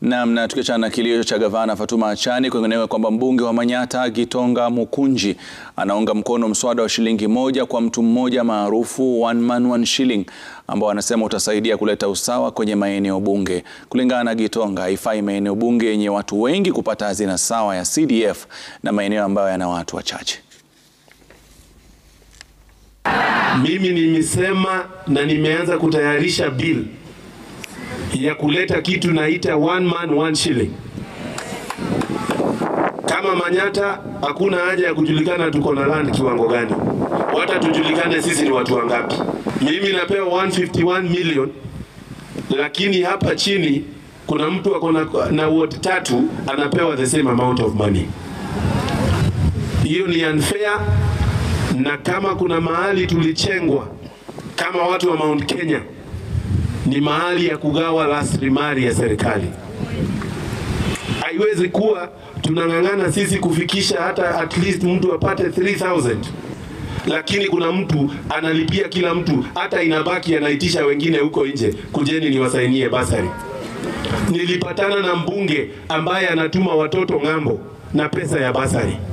Naam, na tukiachana na kilio cha gavana Fatuma Achani, kwingineko kwamba mbunge wa Manyatta Gitonga Mukunji anaunga mkono mswada wa shilingi moja kwa mtu mmoja maarufu one man one shilling ambao anasema utasaidia kuleta usawa kwenye maeneo bunge. Kulingana na Gitonga, haifai maeneo bunge yenye watu wengi kupata hazina sawa ya CDF na maeneo ambayo yana watu wachache. Mimi nimesema na nimeanza kutayarisha bill ya kuleta kitu naita one man one shilling. Kama Manyatta hakuna haja ya kujulikana tuko na land kiwango gani, hata tujulikane sisi ni watu wangapi. Mimi napewa 151 million, lakini hapa chini kuna mtu ako na, na ward tatu anapewa the same amount of money. Hiyo ni unfair, na kama kuna mahali tulichengwa kama watu wa Mount Kenya ni mahali ya kugawa rasilimali ya serikali. Haiwezi kuwa tunang'ang'ana sisi kufikisha hata at least mtu apate 3000 lakini kuna mtu analipia kila mtu, hata inabaki anaitisha wengine huko nje, kujeni niwasainie basari. Nilipatana na mbunge ambaye anatuma watoto ng'ambo na pesa ya basari.